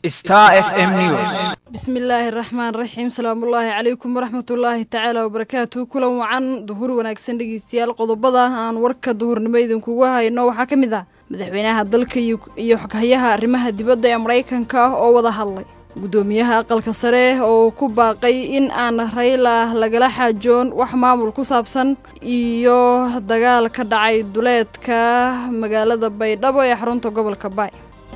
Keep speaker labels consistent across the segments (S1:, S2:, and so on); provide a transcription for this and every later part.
S1: Star FM News.
S2: bismillaahi raxmaan raxiim salaamullaahi calaykum waraxmatullaahi tacaala wabarakaatu kulan wacan duhur wanaagsan dhegeystayaal qodobada aan warka duhurnimo idinkugu hayno waxaa ka mid ah madaxweynaha dalka iyo xoghayaha arrimaha dibadda ee maraykanka ah oo wada hadlay guddoomiyaha aqalka sare oo ku baaqay in aan rayla lagala xaajoon wax maamul ku saabsan iyo dagaal ka dhacay duleedka magaalada baydhabo ee xarunta gobolka baay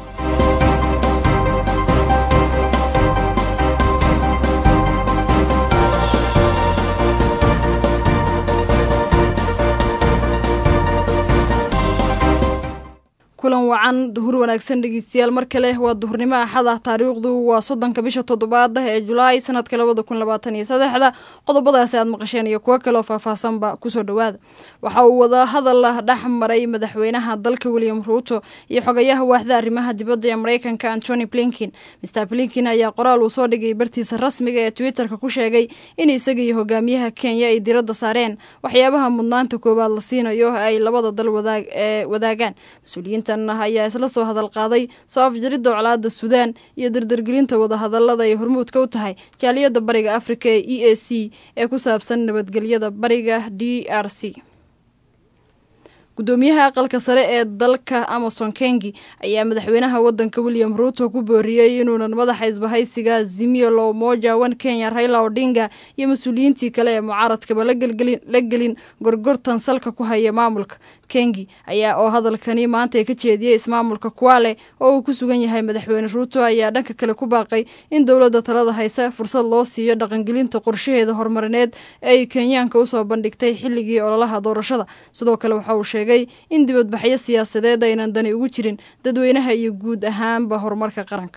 S2: kulan wacan duhur wanaagsan dhegeystayaal mar kale waa duhurnimo axad ah taariikhdu waa soddonka bisha toddobaad ee julaay sanadka labada kun labaatan iyo saddexda qodobadaasi aad maqasheen iyo kuwo kaleoo faahfaahsanba kusoo dhowaada waxa uu wada hadal dhex maray madaxweynaha dalka william ruuto iyo xogayaha waaxda arrimaha dibadda ee maraykanka antony blinkin master blinkin ayaa qoraal uu soo dhigay bartiisa rasmiga ee twitterka ku sheegay in isaga iyo hogaamiyaha kenya ay diradda saareen waxyaabaha mudnaanta koowaad la siinayo ay labada dal wadaagaan mas-uuliyiinta ayaa isla soo hadal qaaday soo afjaridda colaada suudaan iyo dardargelinta wadahadalada ay hormuudka u tahay jaaliyadda bariga afrika ee e a c ee ku saabsan nabadgelyada bariga d r c guddoomiyaha aqalka sare ee dalka amason kengi ayaa madaxweynaha wadanka william ruuto ku booriyey inuunan madaxa isbahaysiga zimio lo moja wan kenya raila odinga iyo mas-uuliyiintii kale ee mucaaradkaba la gelin gorgortan salka ku haya maamulka kengi ayaa oo hadalkani maanta ka jeediyey ismaamulka kuwale oo uu ku sugan yahay madaxweyne ruuto ayaa dhanka kale ku baaqay in dowladda talada haysa fursad loo siiyo dhaqangelinta qorshaheeda horumarineed ee ay kenyaanka usoo bandhigtay xilligii ololaha doorashada sidoo kale waxa uu sheegay in dibadbaxyo siyaasadeed aynan dani ugu jirin dadweynaha iyo guud ahaanba horumarka qaranka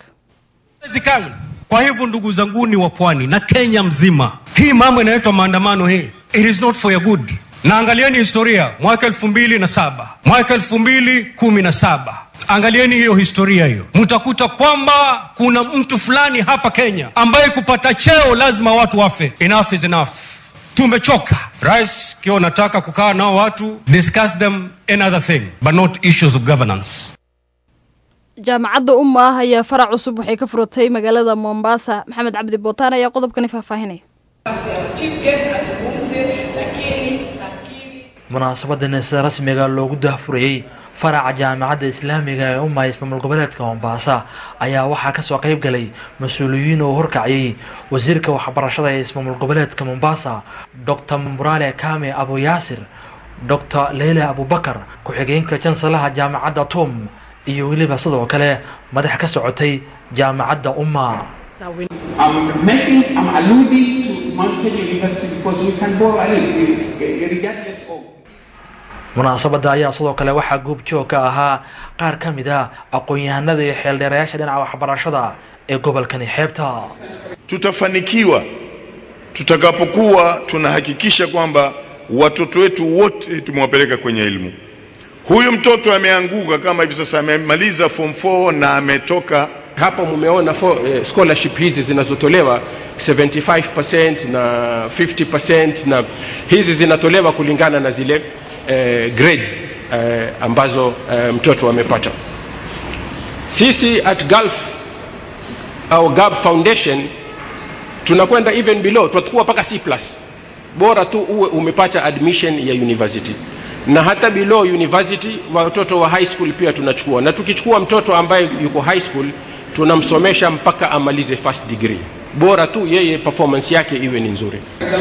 S3: kwa hivyo ndugu zanguni wa pwani na kenya mzima hii mambo inaitwa maandamano hii it is not for your good na angalieni historia mwaka elfu mbili na saba mwaka elfu mbili kumi na saba angalieni hiyo historia hiyo mtakuta kwamba kuna mtu fulani hapa kenya ambaye kupata cheo lazima watu wafe enough is enough tumechoka rais kiwa unataka kukaa nao watu discuss them another thing but not issues of governance
S2: jaamacadda umma ah ayaa farac cusub waxay ka furatay magaalada mombasa maxamed cabdi bootaan ayaa qodobkani faahfaahinaya
S4: munaasabadan sida rasmiga loogu dahfurayey faraca jaamacadda islaamiga ee umma ismaamul goboleedka mombasa ayaa waxaa kasoo qeyb galay mas-uuliyiin oo horkaciyey wasiirka waxbarashada ee ismaamul goboleedka mombasa dor murale kame abu yaasir dor leila abubakar ku-xigeenka jansalaha jaamacadda tom iyo weliba sidoo kale madax ka socotay jaamacadda umma munaasabadda ayaa sidoo kale waxaa goobjoog ka ahaa qaar ka mid a aqoon-yahanada iyo xeeldheerayaasha dhinaca waxbarashada ee gobolkani xeebta
S5: tutafanikiwa tutakapokuwa tunahakikisha kwamba watoto wetu wote tumewapeleka kwenye elimu huyu mtoto ameanguka kama hivi sasa amemaliza form 4 na ametoka
S6: hapo mumeona for, eh, scholarship hizi zinazotolewa 75% na 50% na hizi zinatolewa kulingana na zile eh, grades eh, ambazo eh, mtoto amepata sisi at Gulf au Gab Foundation tunakwenda even below tutakuwa mpaka C plus bora tu uwe umepata admission ya university na hata below university watoto wa high school pia tunachukua na tukichukua mtoto ambaye yuko high school tunamsomesha mpaka amalize first degree bora tu yeye performance yake iwe ni nzuri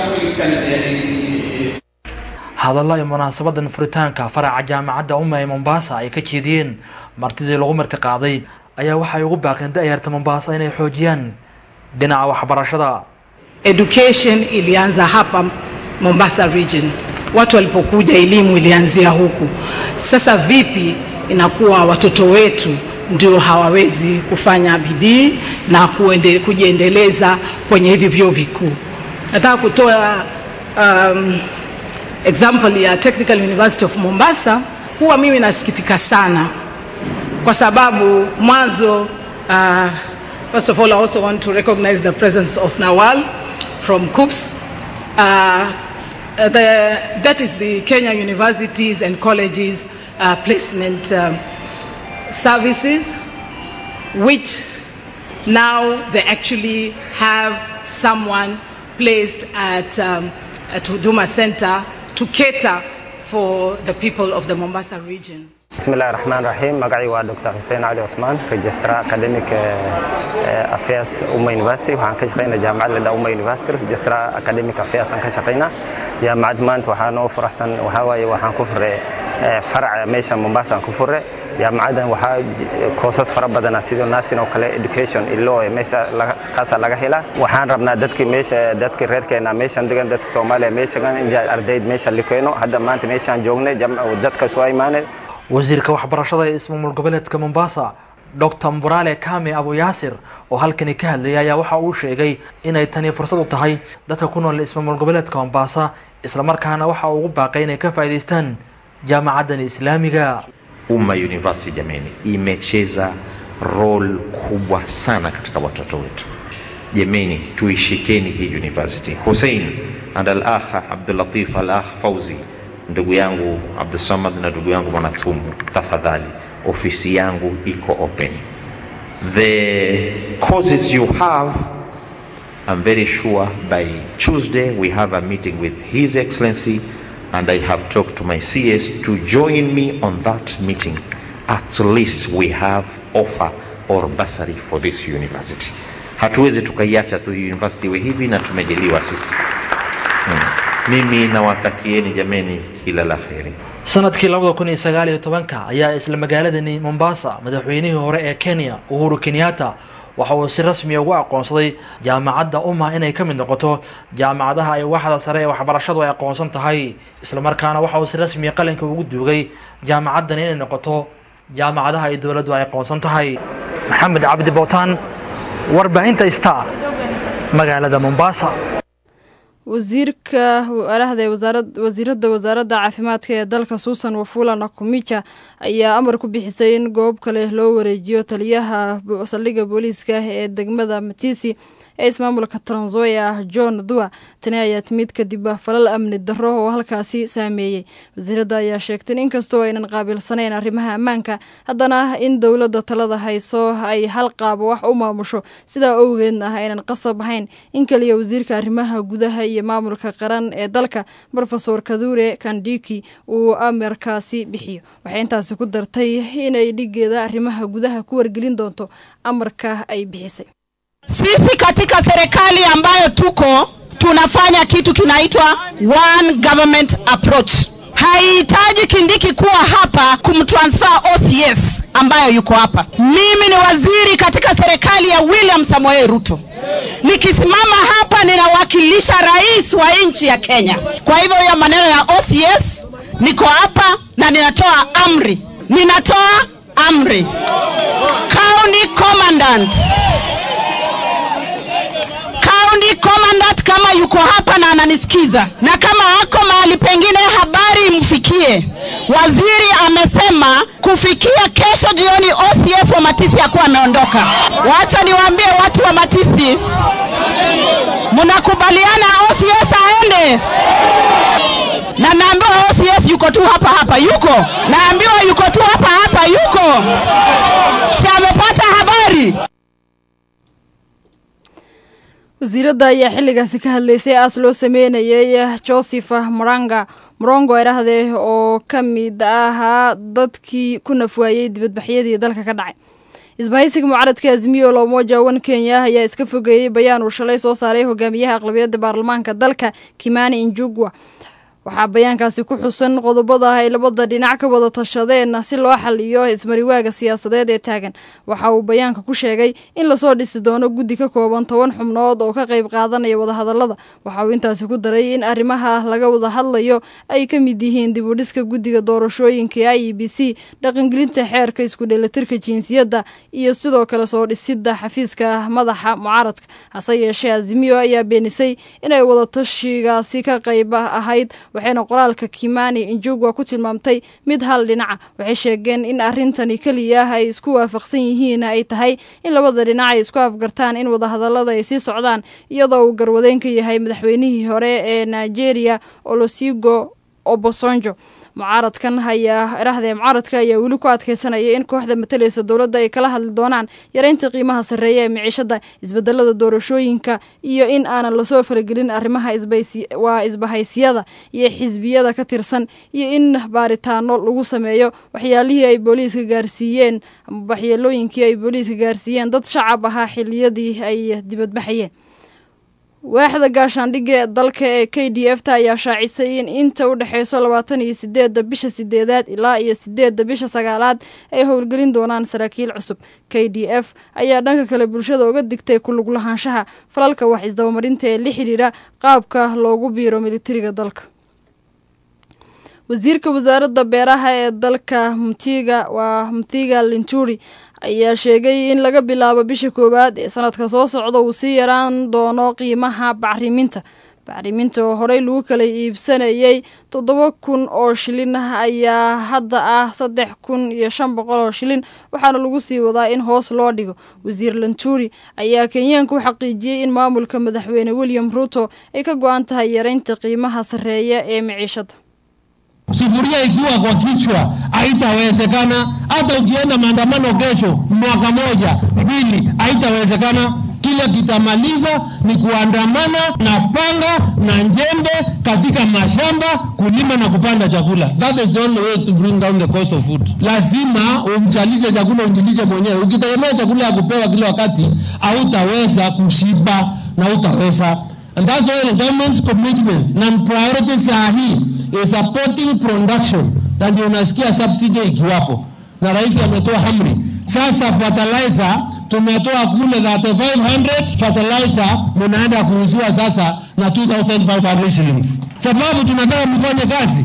S4: hadallo ay munaasabadan furitaanka faraca jaamacadda umma ee mombasa ay ka jeediyeen martidii lagu marti qaaday ayaa waxay ugu baaqeen da-yarta mombasa inay xoojiyaan dhinaca waxbarashada
S7: education ilianza hapa mombasa region watu walipokuja elimu ilianzia huku sasa vipi inakuwa watoto wetu ndio hawawezi kufanya bidii na kuende, kujiendeleza kwenye hivi vyuo vikuu nataka kutoa um, example ya technical university of mombasa huwa mimi nasikitika sana kwa sababu mwanzo uh, first of all i also want to recognize the presence of nawal from coops uh, the, that is the kenya universities and colleges uh, placement um, services which Now they actually have someone placed at, um, at Huduma Center to cater for the people of the Mombasa region.
S1: bismillahi raxmaan raxiim magacii waa dr xuseen cali cusmaan registrar academic affairs uma university waxaan ka shaqaynaa jaamacad ladhaa uma university registrar academic affairs aan ka shaqaynaa jaamacad maanta waxaa noo faraxsan waxaa waaye waxaan ku fure faraca meesha mombasa aan ku fure jaamacadan waxaa koosas fara badana sida nursing oo kale education ilo meesha kaasaa laga helaa waxaan rabnaa dadkii meesha dadkii reerkeena meeshan degan dadka soomaaliya meeshagan in ardayd meesha likeeno hadda maanta meeshaan joognay dadka soo imaanay
S4: wasiirka waxbarashada ee ismaamul goboleedka mombasa doctor mburale kame abu yaasir oo halkani ka hadlayay ayaa waxa uu sheegay inay tani fursad u tahay dadka ku nool ismaamul goboleedka mombasa islamarkaana waxa uu ugu baaqay inay ka faa'iidaystaan jaamacaddan islaamiga
S8: Umma University jameni, imecheza role kubwa sana katika watoto wetu. Jameni, tuishikeni hii university. Hussein and al-akh Abdul Latif al-akh Fauzi, ndugu yangu Abdul Samad na ndugu yangu Mwanatumu, tafadhali, ofisi yangu iko open. The courses you have I'm very sure by Tuesday we have a meeting with His Excellency and I have talked to my CS to join me on that meeting. At least we have offer or bursary for this university. Hatuwezi tukaiacha tu university we hivi na tumejaliwa sisi. Hmm. Mimi nawatakieni jameni kila la heri.
S4: sanadkii labada kun iyo sagaal iyo tobanka ayaa isla magaaladani mombasa madaxweynihii hore ee kenya uhuru kenyatta waxa uu si rasmiya ugu aqoonsaday jaamacadda umma inay ka mid noqoto jaamacadaha ay waaxda sare ee waxbarashadu ay aqoonsan tahay islamarkaana waxa uu si rasmiya qalinka ugu duugay jaamacaddan inay noqoto jaamacadaha ay dowladdu ay aqoonsan tahay maxamed cabdi bootaan warbaahinta star magaalada mombasa
S2: wasiirka arahda wasiiradda wasaaradda caafimaadka ee dalka suusan wafula nakumija ayaa amar ku bixisay in goob kale loo wareejiyo taliyaha saldhigga booliiska ee degmada matisi ee ismaamulka tranzoya john dua tani ayaa timid kadib falal amni darro oo halkaasi saameeyey wasiiradda ayaa sheegtay in inkastoo aynan qaabilsanayn arrimaha ammaanka haddana in dowladda talada hayso ay hal qaabo wax u maamusho sidaa owgeedna ah aynan qasab ahayn in kaliya wasiirka arrimaha gudaha iyo maamulka qaran ee dalka rofesor kadure kandiki uu amarkaasi bixiyo waxay intaasi ku dartay inay dhigeeda arrimaha gudaha ku wargelin doonto amarka ay bixisay
S9: Sisi katika serikali ambayo tuko tunafanya kitu kinaitwa one government approach. Haihitaji Kindiki kuwa hapa kumtransfer OCS ambayo yuko hapa. Mimi ni waziri katika serikali ya William Samoei Ruto. Nikisimama hapa ninawakilisha rais wa nchi ya Kenya. Kwa hivyo hiyo maneno ya OCS, niko hapa na ninatoa amri, ninatoa amri. County commandant county commandant kama yuko hapa na ananisikiza na kama ako mahali pengine habari imfikie waziri amesema kufikia kesho jioni OCS wa Matisi yakuwa ameondoka wacha niwaambie watu wa Matisi mnakubaliana OCS aende na naambiwa OCS yuko tu hapa hapa yuko naambiwa yuko tu hapa hapa yuko si amepata habari
S2: wasiiradda ayaa xilligaasi ka hadlaysay aas loo sameynayay joseph moranga morongo erahdee oo ka mid ahaa dadkii ku nafwaayey dibadbaxyadii dalka ka dhacay isbahaysiga mucaradka azimiyo loomoja wan kenya ayaa iska fogeeyey bayaan uu shalay soo saaray hogaamiyaha aqlabiyadda baarlamaanka dalka kimani injugwa waxaa bayaankaasi ku xusan qodobada ay labada dhinac ka wada tashadeen si loo xaliyo ismariwaaga siyaasadeed ee taagan waxa uu bayaanka ku sheegay in lasoo dhisi doono guddi ka kooban toban xubnood oo ka qayb qaadanaya wadahadalada waxa uu intaasi ku daray in arrimaha laga wada hadlayo ay ka mid yihiin dib u dhiska guddiga doorashooyinka i e b c dhaqangelinta xeerka isku dheelitirka jinsiyadda iyo sidoo kale soo dhisidda xafiiska madaxa mucaaradka hase yeeshee azimiyo ayaa beenisay inay wadatashigaasi ka qayb ahayd waxayna qoraalka kimani injugwa ku tilmaamtay mid hal dhinaca waxay sheegeen in arrintani keliya ay isku waafaqsan yihiin ay tahay in labada dhinac ay isku afgartaan in wadahadalada ay sii socdaan iyadoo uu garwadeyn ka yahay madaxweynihii hore ee nigeria olosigo obosonjo mucaaradkan ayaa erahdee mucaaradka ayaa weli ku adkeysanaya in kooxda matalaysa dowladda ay kala hadli doonaan yareynta qiimaha sarreeya ee miciishada isbedelada doorashooyinka iyo in aanan lasoo faragelin arrimaha waa isbahaysiyada iyo xisbiyada ka tirsan iyo in baaritaano lagu sameeyo waxyaalihii ay booliiska gaarsiiyeen waxyeelooyinkii ay booliiska gaarsiiyeen dad shacab ahaa xiliyadii ay dibadbaxayeen waaxda gaashaandhigga ee dalka ee k d f ta ayaa shaacisay in inta u dhexeyso labaatan iyo sideedda bisha sideedaad ilaa iyo sideedda bisha sagaalaad ay howlgelin doonaan saraakiil cusub k d f ayaa dhanka kale bulshada uga digtay kulug lahaanshaha falalka wax isdabamarinta ee la xidhiira qaabka loogu biiro militariga dalka wasiirka wasaaradda beeraha ee dalka mutiga waa mutiga linturi ayaa sheegay in laga bilaabo bisha koowaad ee sanadka soo socda uu sii yaraan doono qiimaha bacriminta bacriminta oo horey lagu kala iibsanayay toddoba kun oo shilin ayaa hadda ah saddex kun iyo shan boqol oo shilin waxaana lagu sii wadaa in hoos loo dhigo wasiir lanturi ayaa kenyaanka u xaqiijiyey in maamulka madaxweyne william ruto ay ka go-an tahay yareynta qiimaha sarreeya ee miciishada
S10: Sufuria ikiwa kwa kichwa haitawezekana. Hata ukienda maandamano kesho, mwaka moja mbili, haitawezekana. Kile kitamaliza ni kuandamana na panga na njembe katika mashamba kulima na kupanda chakula. That is the only way to bring down the cost of food. Lazima umchalishe chakula, unjilishe mwenyewe. Ukitegemea chakula ya kupewa kila wakati, hautaweza kushiba na utaweza And that's why the government's commitment na priority saa hii is supporting production, na ndio unasikia subsidy ikiwapo, na rais ametoa amri sasa. Fertilizer tumetoa kule 3500 fertilizer munaenda kuuziwa sasa na 2500 shillings, sababu tunataka mfanye kazi.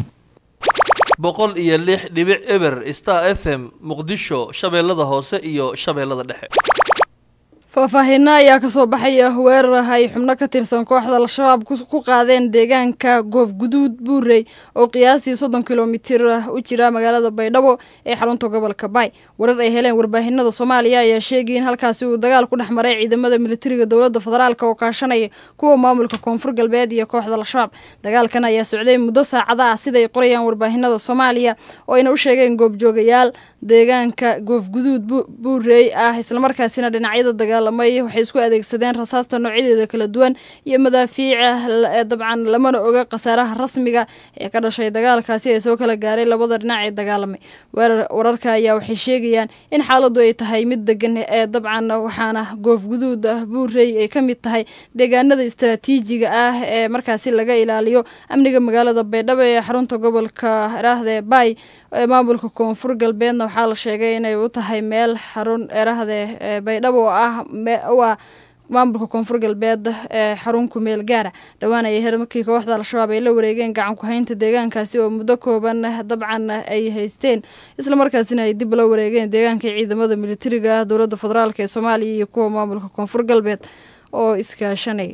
S11: boqol iyo lix dhibic eber star f m muqdisho shabeellada hoose iyo shabeellada dhexe
S2: faahfaahiino ayaa kasoo baxaya weerar ay xubno ka tirsan kooxda al-shabaab ku qaadeen deegaanka goofguduud buurey oo qiyaastii soddon kilomitir u jira magaalada baydhabo ee xarunta gobolka baay warar ay heleen warbaahinada soomaaliya ayaa sheegay in halkaasi uu dagaal ku dhex maray ciidamada militariga dowladda federaalk oo kaashanaya kuwa maamulka koonfur galbeed iyo kooxda al-shabaab dagaalkan ayaa socday muddo saacada ah siday qorayaan warbaahinada soomaaliya oo ayna u sheegeen goobjoogayaal deegaanka goofguduud buurey ah islamarkaasina dhinacyada dagaalamay waxay isku adeegsadeen rasaasta noocyadeeda kala duwan iyo madaafiica dabcan lamana oga khasaaraha rasmiga ee ka dhashay dagaalkaasi ee soo kala gaaray labada dhinac ee dagaalamay wararka ayaa waxay sheegayaan in xaaladu ay tahay mid degan ee dabcan waxaana goofguduud ah buurey ay ka mid tahay deegaanada istaraatiijiga ah ee markaasi laga ilaaliyo amniga magaalada baydhabo ee xarunta gobolka eraahde baay ee maamulka koonfur galbeedna waxaa la sheegay inay u tahay meel xarun erahde baydhabo oo ah waa maamulka koonfur galbeed ee xarun kumeel gaara dhowaan ayay her markii kooxda al-shabaab ay la wareegeen gacan ku-haynta deegaankaasi oo muddo kooban dabcan ay haysteen islamarkaasina ay dib la wareegeen deegaanka ciidamada militariga dowladda federaalk ee soomaaliya iyo kuwa maamulka koonfur galbeed oo iskaashanaya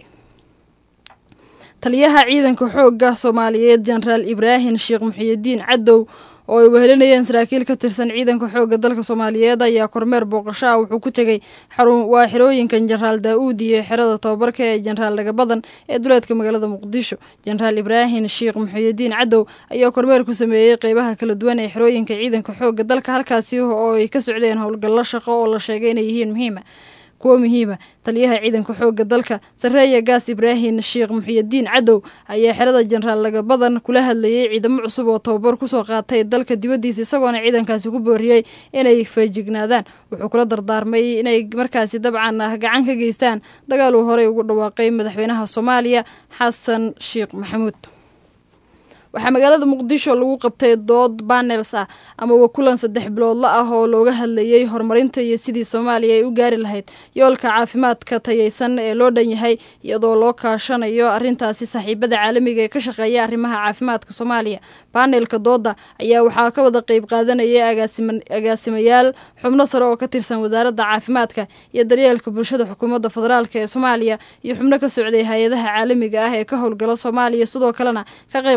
S2: taliyaha ciidanka xoogga soomaaliyeed jenaraal ibraahim sheekh muxiyidiin cadow oo ay wehelinayeen saraakiil ka tirsan ciidanka xoogga dalka soomaaliyeed ayaa kormeer booqasho ah wuxuu ku tegey waa xerooyinkan jenaraal daa-uud iyo xerada tababarka ee jenaraal dhagabadan ee duleedka magaalada muqdisho jenaraal ibraahim sheekh muxiyidiin cadow ayaa kormeer ku sameeyey qeybaha kala duwan ee xerooyinka ciidanka xoogga dalka halkaasi oo ay ka socdeen howlgallo shaqo oo la sheegay inay yihiin muhiima kuwo muhiima taliyaha ciidanka xoogga dalka sareeya gaas ibraahim sheekh muxiyidiin cadow ayaa xerada jenaraal lagabadan kula hadlayey ciidamo cusub oo tababar kusoo qaatay dalka dibaddiisa isagoona ciidankaasi ku booriyey inay feejignaadaan wuxuu kula dardaarmay inay markaasi dabcan gacan ka geystaan dagaal uu horey ugu dhawaaqay madaxweynaha soomaaliya xasan sheekh maxamuud waxaa magaalada muqdisho lagu qabtay dood banels ah ama wakulan saddex biloodla ah oo looga hadlayey horumarinta iyo sidii soomaaliya ay u gaari lahayd yoolka caafimaadka tayeysan ee loo dhan yahay iyadoo loo kaashanayo arrintaasi saaxiibada caalamiga ee ka shaqeeya arrimaha caafimaadka soomaaliya baneelka dooda ayaa waxaa ka wada qeyb qaadanayay agaasimayaal xubno sare oo ka tirsan wasaaradda caafimaadka iyo daryeelka bulshada xukuumadda federaalk ee soomaaliya iyo xubno ka socday hay-adaha caalamiga ah ee ka howlgala soomaaliya sidoo kalena ka qeyb qaata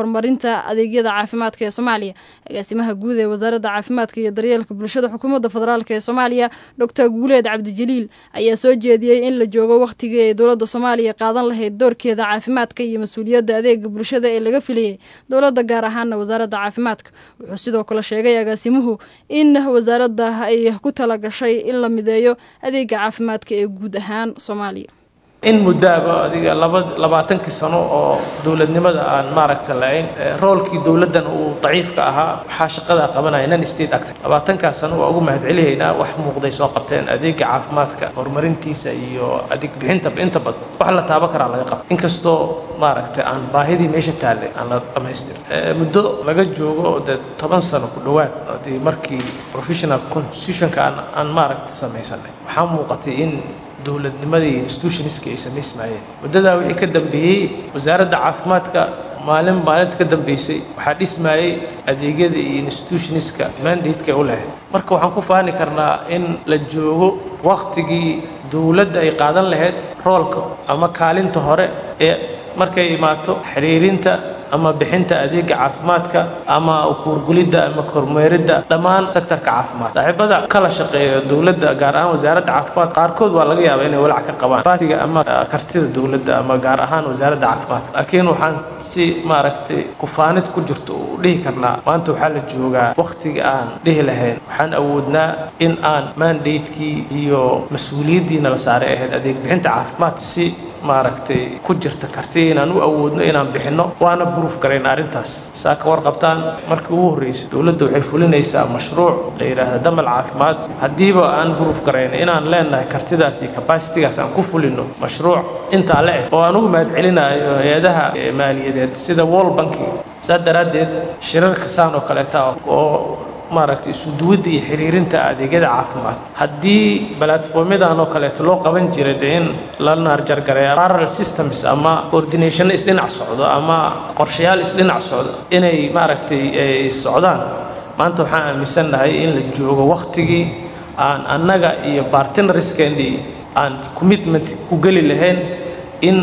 S2: horumarinta adeegyada caafimaadka ee soomaaliya agaasimaha guud ee wasaaradda caafimaadka iyo daryeelka bulshada xukuumadda federaalk ee soomaaliya doctor guuleed cabdijaliil ayaa soo jeediyey in la joogo wakhtigii ay dowladda soomaaliya qaadan lahayd doorkeeda caafimaadka iyo mas-uuliyadda adeega bulshada ee laga filayay dowladda gaar ahaana wasaaradda caafimaadka wuxuu sidoo kale sheegay agaasimuhu in wasaaradda ay ku tala gashay in la mideeyo adeega caafimaadka ee guud ahaan soomaaliya
S12: in muddaaba adiga laba labaatankii sano oo dowladnimada aan maaragta lahayn roolkii dowladdan uu daciifka ahaa waxaa shaqadaa qabanaya nan state actor labaatankaas sano waa ugu mahadcelihaynaa wax muuqday soo qabteen adeega caafimaadka horumarintiisa iyo adeeg bixinta inta badan wax la taabo karaa laga qaba inkastoo maaragta aan baahidii meesha taallay aan la dhamaystirin muddo laga joogo dee toban sano ku dhowaad hadii markii professional constitutionka aan aan maaragta samaysanay waxaa muuqatay in dowladnimadii institutionska ay samaysmaayeen muddadaa wixii ka dambeeyey wasaaradda caafimaadka maalin maalinta ka dambeysay waxaa dhismaayey adeegyada iyo institutionska mandateka u lahayd marka waxaan ku faani karnaa in la joogo wakhtigii dowladda ay qaadan lahayd roolka ama kaalinta hore ee markay imaato xiriirinta ama bixinta adeega caafimaadka ama kuurgulidda ama kormeeridda dhammaan sektorka caafimaad saaxiibada kala shaqeeya dowladda gaar ahaan wasaaradda caafimaad qaarkood waa laga yaabaa inay walaac ka qabaan baasiga ama kartida dowladda ama gaar ahaan wasaaradda caafimaadka laakiin waxaan si maaragtay kufaanid ku jirto u dhihi karnaa maanta waxaa la joogaa wakhtiga aan dhihi lahayn waxaan awoodnaa in aan mandatekii iyo mas-uuliyaddiina la saaray ahayd adeeg bixinta caafimaad si maaragtay ku jirta karti inaan u awoodno inaan bixinno waana buruuf garayna arrintaas saa ka warqabtaan markii ugu horreysay dowladda waxay fulinaysaa mashruuc la yidhaahda damal caafimaad haddiiba aan buruuf garayna inaan leenahay kartidaas iyo kabasitigaas aan ku fulino mashruuc intaa le eg oo aan ugu mahadcelinayo hay-adaha maaliyadeed sida wall banki saa daraaddeed shirarka saan oo kaleeta oo maaragtay isuduwadda iyo xiriirinta adeegyada caafimaad haddii balatformyadan oo kaleeto loo qaban jiray dee in la naarjargareeya parallel systems ama coordination isdhinac socdo ama qorshayaal isdhinac socdo inay maaragtay ay socdaan maanta waxaan aaminsannahay in la joogo wakhtigii aan annaga iyo bartinariskeennii aan commitment ku geli lahayn in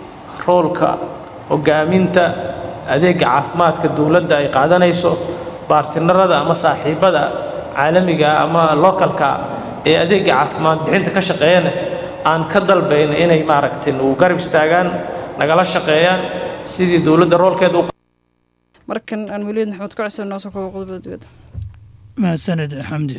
S12: roolka hogaaminta adeega caafimaadka dowladda ay qaadanayso baartinarada ama saaxiibada caalamiga ama localka ee adeega caafimaad bixinta ka shaqeeyana aan ka dalbayna inay maaragtay nagu garab istaagaan nagala shaqeeyaan sidii dowladda roolkeeda u
S2: markan aan weliid maxamed ka cuseen noo soo koobo qodobada dibadda
S13: mahadsanid xamdi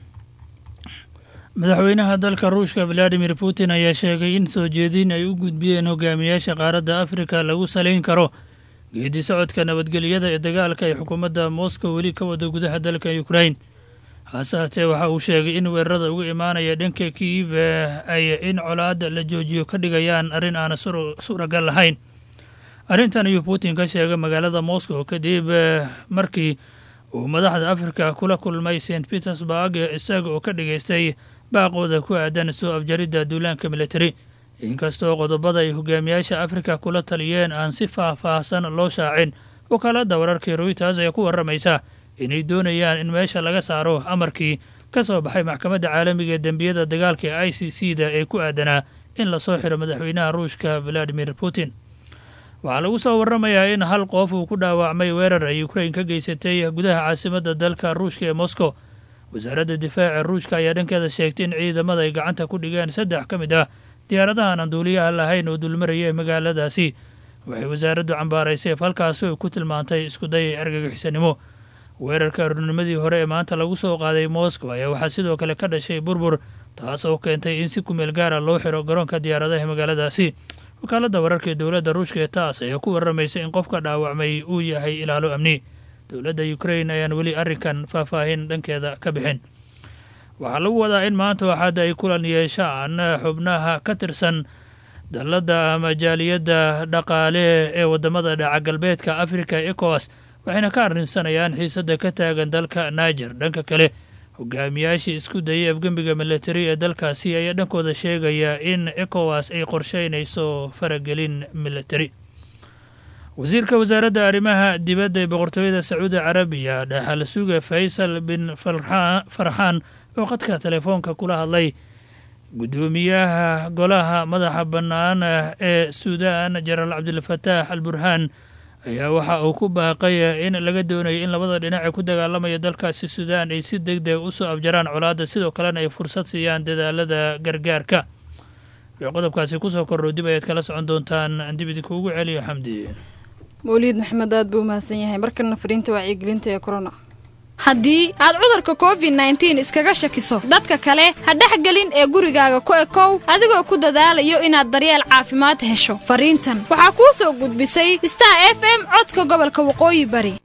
S13: madaxweynaha dalka ruushka valadimir putin ayaa sheegay in soo jeedin ay u gudbiyeen hogaamiyaasha qaaradda afrika lagu salayn karo geedi socodka nabadgelyada ee dagaalka ay xukuumadda moscow weli ka wada gudaha dalka ukrain hase haatee waxa uu sheegay in weerarada uga imaanaya dhanka kiiv ay in colaadda la joojiyo ka dhigayaan arrin aana suuragal lahayn arrintan ayuu putin ka sheegay magaalada moscow kadib markii uu madaxda afrika kula kulmay st petersburg isaga oo ka dhigaystay baaqooda ku aadan soo afjaridda duulaanka militari inkastoo qodobada ay hogaamiyaasha afrika kula taliyeen aan si faah-faahsan loo shaacin wakaaladda wararkii royters ayaa ku warramaysa inay doonayaan in meesha laga saaro amarkii ka soo baxay maxkamadda caalamiga ee dembiyada dagaalka ee i c c da ee ku aadanaa in lasoo xiro madaxweynaha ruushka valadimir putin waxaa lagu soo warramayaa in hal qof uu ku dhaawacmay weerar ay ukrain ka geysatay gudaha caasimadda dalka ruushka ee moscow wasaaradda difaaca ruushka ayaa dhankeeda sheegtay in ciidamada ay gacanta ku dhigeen saddex ka mid ah diyaaradahan aan duuliyaha lahayn oo dulmaraya ee magaaladaasi waxay wasaaraddu cambaaraysay falkaasi oo ku tilmaantay iskuday argagixisanimo weerarka arurnimadii hore ee maanta lagu soo qaaday moscow ayaa waxaa sidoo kale ka dhashay burbur taas oo keentay in si kumeel gaara loo xiro garoonka diyaaradaha magaaladaasi wakaaladda wararka ee dowladda ruushka ee taas ayaa ku warramaysa in qofka dhaawacmay uu yahay ilaalo amni dowladda ukrain ayaan weli arrinkan faahfaahin dhankeeda ka bixin waxaa lagu wadaa in maanta waxaada ay kulan yeeshaan xubnaha ka tirsan dalladda ama jaaliyadda dhaqaale ee waddamada dhaca galbeedka afrika ecowas waxayna ka arrinsanayaan xiisadda ka taagan dalka niger dhanka kale hogaamiyaashii isku dayay afgembiga militari ee dalkaasi ayaa dhankooda sheegaya in ecowas ay qorsheynayso faragelin militari wasiirka wasaaradda arrimaha dibadda ee boqortooyada sacuudi carabiya dhaxal suga faysal bin farxaan oo khadka telefoonka kula hadlay guddoomiyaha golaha madaxa bannaan ee suudaan jenaraal cabdilfataax al burhaan ayaa waxa uu ku baaqay in laga doonayo in labada dhinac ee ku dagaalamaya dalkaasi suudaan ay si deg deg usoo abjaraan colaadda sidoo kalena ay fursad siiyaan dadaalada gargaarka wixii qodobkaasi kusoo kordhow dib ayaad kala socon doontaan aan dib idinkuugu celiyo xamdi
S2: mawliid maxamed aad buu umahadsan yahay markana fariinta wacyigelinta ee corona haddii aad cudurka covid nneteen iskaga shakiso dadka kale ha dhexgelin ee gurigaaga ku ekow adigoo ku dadaalayo inaad daryeel caafimaad hesho fariintan waxaa kuu soo gudbisay star f m codka gobolka waqooyi bari